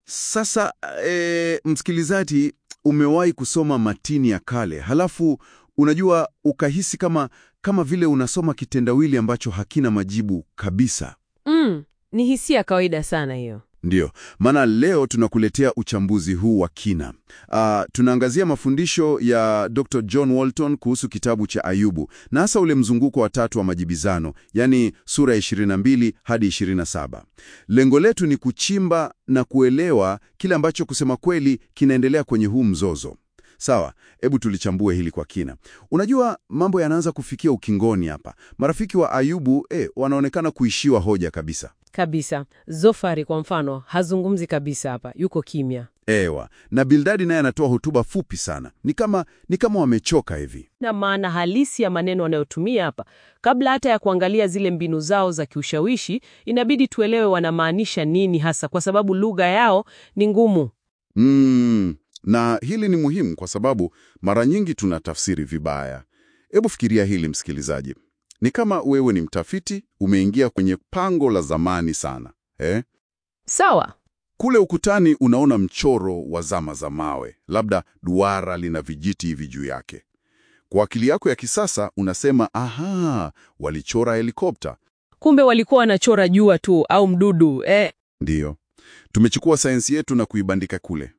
Sasa e, msikilizaji, umewahi kusoma matini ya kale halafu unajua ukahisi kama kama vile unasoma kitendawili ambacho hakina majibu kabisa. Mm, ni hisia kawaida sana hiyo. Ndiyo, maana leo tunakuletea uchambuzi huu wa kina. Ah, tunaangazia mafundisho ya Dr. John Walton kuhusu kitabu cha Ayubu na hasa ule mzunguko wa tatu wa majibizano, yaani sura ya 22 hadi 27. Lengo letu ni kuchimba na kuelewa kile ambacho kusema kweli kinaendelea kwenye huu mzozo. Sawa, hebu tulichambue hili kwa kina. Unajua mambo yanaanza kufikia ukingoni hapa. Marafiki wa Ayubu eh, wanaonekana kuishiwa hoja kabisa. Kabisa. Zofari kwa mfano hazungumzi kabisa hapa, yuko kimya. Ewa, na Bildadi naye anatoa hotuba fupi sana. Ni kama ni kama wamechoka hivi. Na maana halisi ya maneno wanayotumia hapa, kabla hata ya kuangalia zile mbinu zao za kiushawishi, inabidi tuelewe wanamaanisha nini hasa, kwa sababu lugha yao ni ngumu. Mm, na hili ni muhimu kwa sababu mara nyingi tunatafsiri vibaya. Hebu fikiria hili msikilizaji. Ni kama wewe ni mtafiti, umeingia kwenye pango la zamani sana. Eh? Sawa. Kule ukutani unaona mchoro wa zama za mawe, labda duara lina vijiti hivi juu yake. Kwa akili yako ya kisasa unasema, aha, walichora helikopta. Kumbe walikuwa wanachora jua tu au mdudu eh. Ndiyo, tumechukua sayansi yetu na kuibandika kule,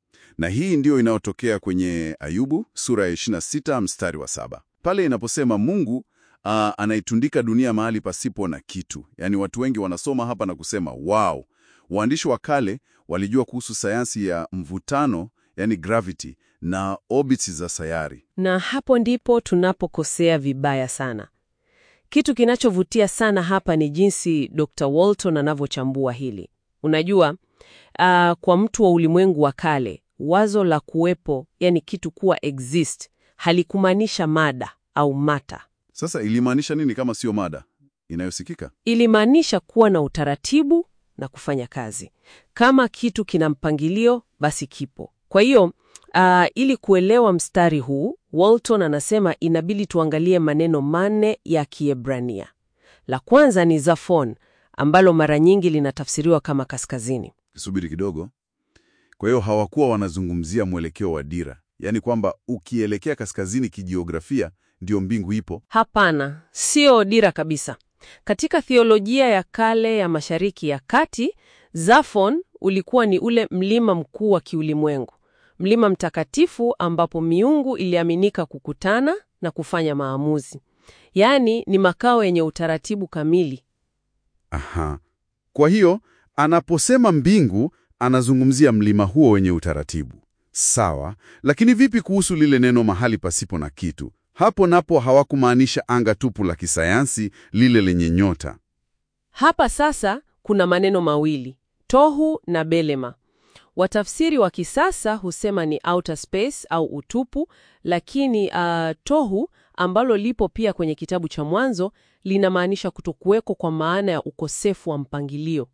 na hii ndiyo inayotokea kwenye Ayubu sura ya 26 mstari wa saba pale inaposema Mungu aa, anaitundika dunia mahali pasipo na kitu. Yaani watu wengi wanasoma hapa na kusema wow, waandishi wa kale walijua kuhusu sayansi ya mvutano, yani gravity na orbits za sayari. Na hapo ndipo tunapokosea vibaya sana. Kitu kinachovutia sana hapa ni jinsi Dr. Walton anavyochambua hili. Unajua, ah, kwa mtu wa ulimwengu wa kale, wazo la kuwepo, yani kitu kuwa exist, halikumaanisha mada au mata. Sasa ilimaanisha nini kama sio mada inayosikika? Ilimaanisha kuwa na utaratibu na kufanya kazi. Kama kitu kina mpangilio, basi kipo. Kwa hiyo ah, ili kuelewa mstari huu, Walton anasema inabidi tuangalie maneno manne ya Kiebrania. La kwanza ni zafon, ambalo mara nyingi linatafsiriwa kama kaskazini. Subiri kidogo. Kwa hiyo hawakuwa wanazungumzia mwelekeo wa dira, yaani kwamba ukielekea kaskazini kijiografia ndio mbingu ipo. Hapana, sio dira kabisa. Katika theolojia ya kale ya Mashariki ya Kati, Zafon ulikuwa ni ule mlima mkuu wa kiulimwengu, mlima mtakatifu ambapo miungu iliaminika kukutana na kufanya maamuzi. Yaani ni makao yenye utaratibu kamili. Aha. Kwa hiyo anaposema mbingu anazungumzia mlima huo wenye utaratibu. Sawa, lakini vipi kuhusu lile neno mahali pasipo na kitu? Hapo napo hawakumaanisha anga tupu la kisayansi lile lenye nyota. Hapa sasa kuna maneno mawili, tohu na belema. Watafsiri wa kisasa husema ni outer space au utupu, lakini uh, tohu ambalo lipo pia kwenye kitabu cha Mwanzo linamaanisha kutokuweko kwa maana ya ukosefu wa mpangilio.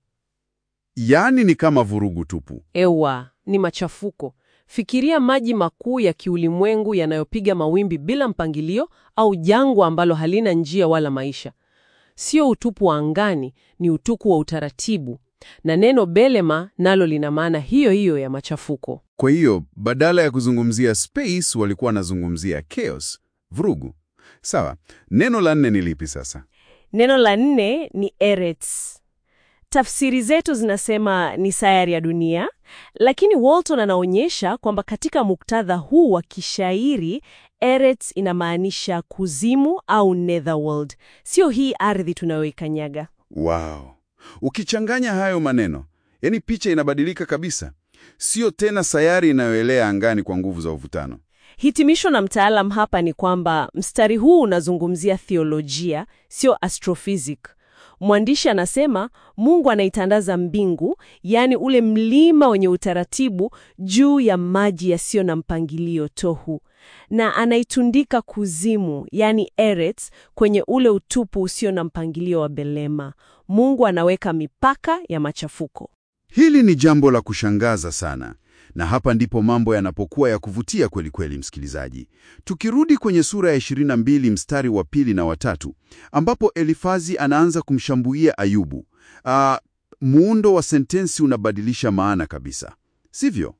Yaani ni kama vurugu tupu. Ewa, ni machafuko. Fikiria maji makuu ya kiulimwengu yanayopiga mawimbi bila mpangilio au jangwa ambalo halina njia wala maisha. Sio utupu wa angani, ni utupu wa utaratibu. Na neno belema nalo lina maana hiyo hiyo ya machafuko. Kwa hiyo badala ya kuzungumzia space walikuwa wanazungumzia chaos, vurugu. Sawa, neno la nne ni lipi sasa? Neno la nne ni Eretz. Tafsiri zetu zinasema ni sayari ya dunia, lakini Walton anaonyesha kwamba katika muktadha huu wa kishairi Eretz inamaanisha kuzimu au netherworld, sio hii ardhi tunayoikanyaga. Wow. Ukichanganya hayo maneno, yani picha inabadilika kabisa. Sio tena sayari inayoelea angani kwa nguvu za uvutano. Hitimisho na mtaalam hapa ni kwamba mstari huu unazungumzia theolojia, sio astrophysic. Mwandishi anasema Mungu anaitandaza mbingu, yaani ule mlima wenye utaratibu juu ya maji yasiyo na mpangilio tohu, na anaitundika kuzimu, yaani Eretz, kwenye ule utupu usio na mpangilio wa belema. Mungu anaweka mipaka ya machafuko. Hili ni jambo la kushangaza sana, na hapa ndipo mambo yanapokuwa ya kuvutia kweli kweli, msikilizaji. Tukirudi kwenye sura ya 22 mstari wa pili na watatu, ambapo Elifazi anaanza kumshambulia Ayubu. Aa, muundo wa sentensi unabadilisha maana kabisa, sivyo?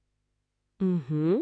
Mhm.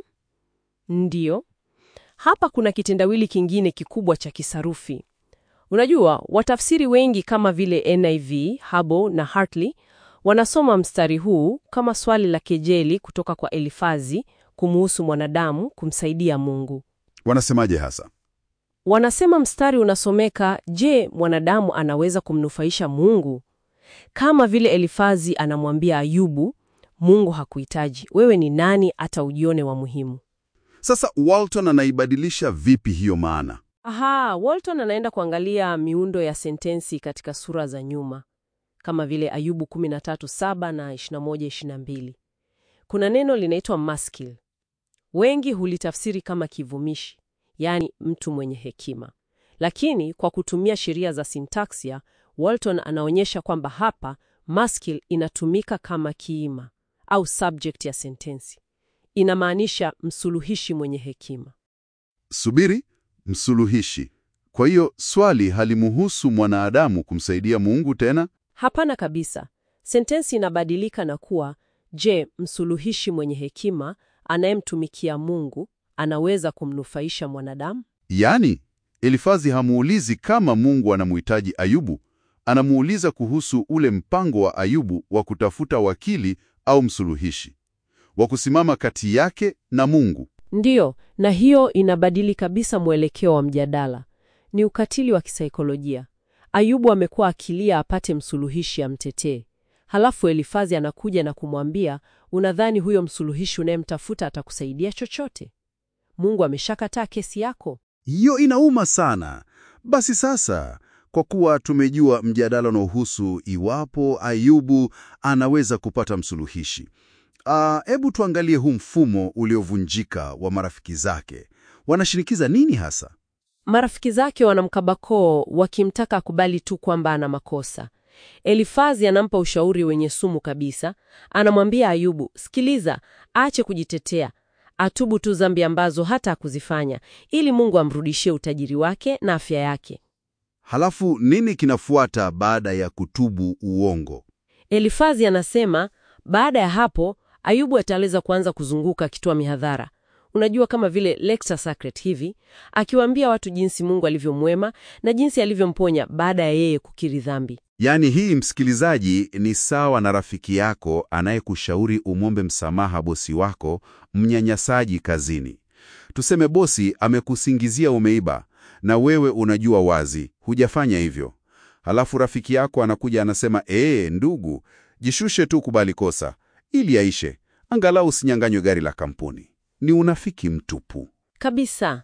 Ndiyo. Hapa kuna kitendawili kingine kikubwa cha kisarufi. Unajua, watafsiri wengi kama vile NIV, Habo na Hartley wanasoma mstari huu kama swali la kejeli kutoka kwa Elifazi kumuhusu mwanadamu kumsaidia Mungu. Wanasemaje hasa? Wanasema mstari unasomeka, je, mwanadamu anaweza kumnufaisha Mungu? Kama vile Elifazi anamwambia Ayubu, Mungu hakuhitaji, wewe ni nani hata ujione wa muhimu? Sasa Walton anaibadilisha vipi hiyo maana? Aha, Walton anaenda kuangalia miundo ya sentensi katika sura za nyuma kama vile Ayubu 13:7 na 21:22. Kuna neno linaitwa maskil. Wengi hulitafsiri kama kivumishi, yaani mtu mwenye hekima. Lakini kwa kutumia sheria za sintaksia, Walton anaonyesha kwamba hapa maskil inatumika kama kiima au subject ya sentensi. Inamaanisha msuluhishi mwenye hekima. Subiri, msuluhishi. Kwa hiyo swali halimuhusu mwanadamu kumsaidia Mungu tena? Hapana kabisa. Sentensi inabadilika na kuwa, je, msuluhishi mwenye hekima anayemtumikia Mungu anaweza kumnufaisha mwanadamu? Yaani, Elifazi hamuulizi kama Mungu anamuhitaji Ayubu, anamuuliza kuhusu ule mpango wa Ayubu wa kutafuta wakili au msuluhishi, wa kusimama kati yake na Mungu. Ndiyo, na hiyo inabadili kabisa mwelekeo wa mjadala. Ni ukatili wa kisaikolojia. Ayubu amekuwa akilia apate msuluhishi amtetee. Halafu Elifazi anakuja na kumwambia, unadhani huyo msuluhishi unayemtafuta atakusaidia chochote? Mungu ameshakataa kesi yako. Hiyo inauma sana. Basi sasa, kwa kuwa tumejua mjadala unaohusu iwapo Ayubu anaweza kupata msuluhishi, hebu tuangalie huu mfumo uliovunjika wa marafiki zake. Wanashinikiza nini hasa? Marafiki zake wanamkabakoo wakimtaka akubali tu kwamba ana makosa. Elifazi anampa ushauri wenye sumu kabisa. Anamwambia Ayubu, sikiliza, aache kujitetea, atubu tu dhambi ambazo hata hakuzifanya, ili Mungu amrudishie utajiri wake na afya yake. Halafu nini kinafuata baada ya kutubu uongo? Elifazi anasema baada ya hapo Ayubu ataweza kuanza kuzunguka akitoa mihadhara, unajua, kama vile lecture sacred hivi, akiwaambia watu jinsi Mungu alivyomwema na jinsi alivyomponya baada ya yeye kukiri dhambi. Yaani hii, msikilizaji, ni sawa na rafiki yako anayekushauri umwombe msamaha bosi wako mnyanyasaji kazini. Tuseme bosi amekusingizia umeiba na wewe unajua wazi hujafanya hivyo. Halafu rafiki yako anakuja anasema, ee, ndugu, jishushe tu, kubali kosa ili yaishe, angalau usinyang'anywe gari la kampuni. Ni unafiki mtupu kabisa.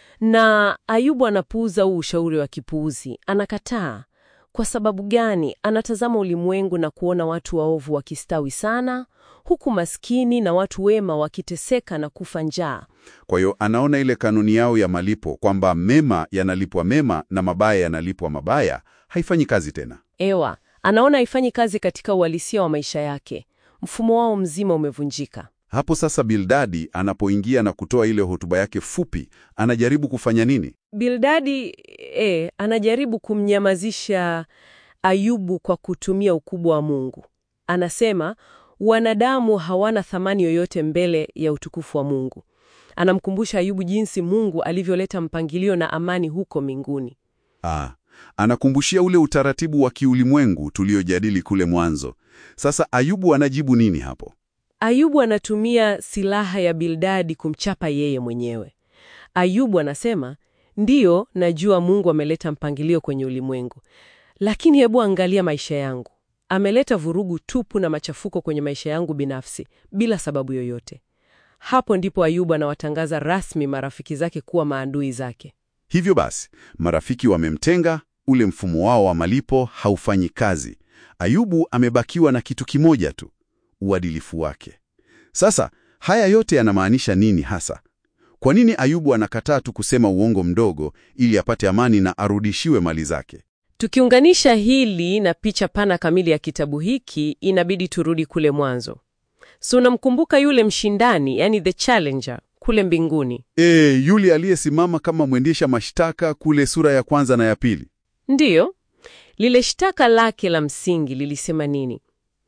Na Ayubu anapuuza huu ushauri wa kipuuzi, anakataa. Kwa sababu gani? Anatazama ulimwengu na kuona watu waovu wakistawi sana, huku maskini na watu wema wakiteseka na kufa njaa. Kwa hiyo anaona ile kanuni yao ya malipo kwamba mema yanalipwa mema na mabaya yanalipwa mabaya, haifanyi kazi tena. Ewa, anaona haifanyi kazi katika uhalisia wa maisha yake. Mfumo wao mzima umevunjika. Hapo sasa Bildadi anapoingia na kutoa ile hotuba yake fupi, anajaribu kufanya nini? Bildadi e, anajaribu kumnyamazisha Ayubu kwa kutumia ukubwa wa Mungu. Anasema wanadamu hawana thamani yoyote mbele ya utukufu wa Mungu. Anamkumbusha Ayubu jinsi Mungu alivyoleta mpangilio na amani huko mbinguni. Ah, anakumbushia ule utaratibu wa kiulimwengu tuliojadili kule mwanzo. Sasa Ayubu anajibu nini hapo? Ayubu anatumia silaha ya Bildadi kumchapa yeye mwenyewe. Ayubu anasema, ndiyo, najua Mungu ameleta mpangilio kwenye ulimwengu, lakini hebu angalia maisha yangu. Ameleta vurugu tupu na machafuko kwenye maisha yangu binafsi bila sababu yoyote. Hapo ndipo Ayubu anawatangaza rasmi marafiki zake kuwa maadui zake. Hivyo basi, marafiki wamemtenga, ule mfumo wao wa malipo haufanyi kazi. Ayubu amebakiwa na kitu kimoja tu, uadilifu wake. Sasa haya yote yanamaanisha nini hasa? Kwa nini Ayubu anakataa tu kusema uongo mdogo ili apate amani na arudishiwe mali zake? Tukiunganisha hili na picha pana kamili ya kitabu hiki, inabidi turudi kule mwanzo. So unamkumbuka yule mshindani, yani the challenger kule mbinguni? E, yule aliyesimama kama mwendesha mashtaka kule sura ya kwanza na ya pili. Ndiyo. Lile shtaka lake la msingi lilisema nini?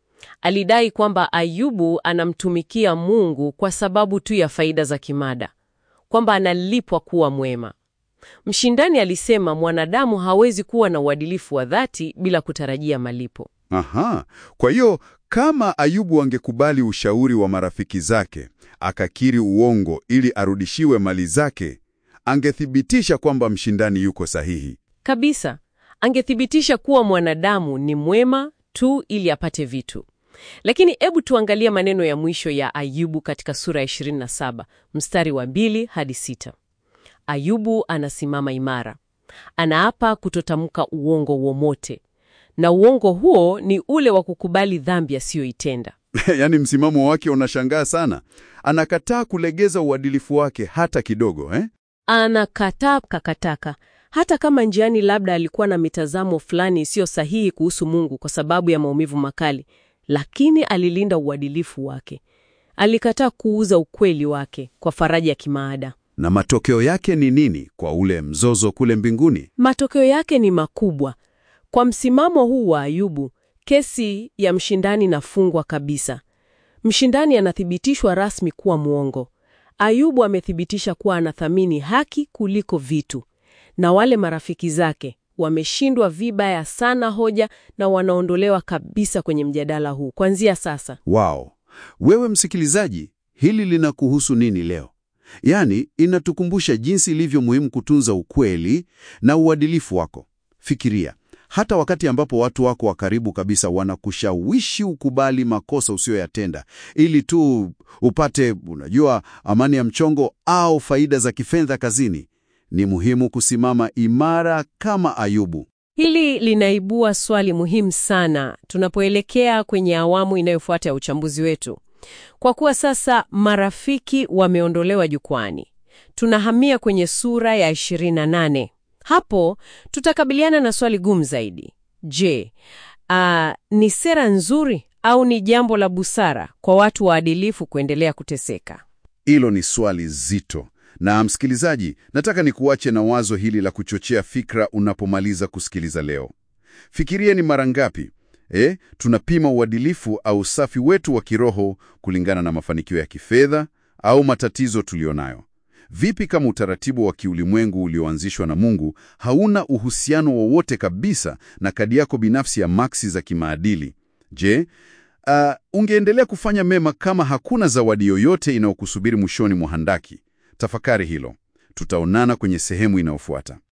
Alidai kwamba Ayubu anamtumikia Mungu kwa sababu tu ya faida za kimada, kwamba analipwa kuwa mwema. Mshindani alisema mwanadamu hawezi kuwa na uadilifu wa dhati bila kutarajia malipo. Aha, kwa hiyo kama Ayubu angekubali ushauri wa marafiki zake, akakiri uongo ili arudishiwe mali zake, angethibitisha kwamba mshindani yuko sahihi. Kabisa, angethibitisha kuwa mwanadamu ni mwema tu ili apate vitu. Lakini hebu tuangalie maneno ya mwisho ya Ayubu katika sura ya 27 mstari wa mbili hadi sita. Ayubu anasimama imara, anaapa kutotamka uongo wowote, na uongo huo ni ule wa kukubali dhambi asiyoitenda. Yaani msimamo wake unashangaa sana. Anakataa kulegeza uadilifu wake hata kidogo, eh? Anakataa kakataka, hata kama njiani labda alikuwa na mitazamo fulani isiyo sahihi kuhusu Mungu kwa sababu ya maumivu makali, lakini alilinda uadilifu wake. Alikataa kuuza ukweli wake kwa faraja ya kimaada. Na matokeo yake ni nini kwa ule mzozo kule mbinguni? Matokeo yake ni makubwa. Kwa msimamo huu wa Ayubu, kesi ya mshindani inafungwa kabisa. Mshindani anathibitishwa rasmi kuwa mwongo. Ayubu amethibitisha kuwa anathamini haki kuliko vitu, na wale marafiki zake wameshindwa vibaya sana hoja na wanaondolewa kabisa kwenye mjadala huu kuanzia sasa. Wao, wewe msikilizaji, hili linakuhusu nini leo? Yaani, inatukumbusha jinsi ilivyo muhimu kutunza ukweli na uadilifu wako. Fikiria, hata wakati ambapo watu wako wa karibu kabisa wanakushawishi ukubali makosa usiyoyatenda ili tu upate, unajua, amani ya mchongo au faida za kifedha kazini, ni muhimu kusimama imara kama Ayubu. Hili linaibua swali muhimu sana tunapoelekea kwenye awamu inayofuata ya uchambuzi wetu. Kwa kuwa sasa marafiki wameondolewa jukwani, tunahamia kwenye sura ya 28. Hapo tutakabiliana na swali gumu zaidi. Je, ah, ni sera nzuri au ni jambo la busara kwa watu waadilifu kuendelea kuteseka? Hilo ni swali zito. Na msikilizaji, nataka nikuache na wazo hili la kuchochea fikra unapomaliza kusikiliza leo. Fikiria ni mara ngapi eh, tunapima uadilifu au usafi wetu wa kiroho kulingana na mafanikio ya kifedha au matatizo tulionayo. Vipi kama utaratibu wa kiulimwengu ulioanzishwa na Mungu hauna uhusiano wowote kabisa na kadi yako binafsi ya maksi za kimaadili? Je, uh, ungeendelea kufanya mema kama hakuna zawadi yoyote inayokusubiri mwishoni mwa handaki? Tafakari hilo. Tutaonana kwenye sehemu inayofuata.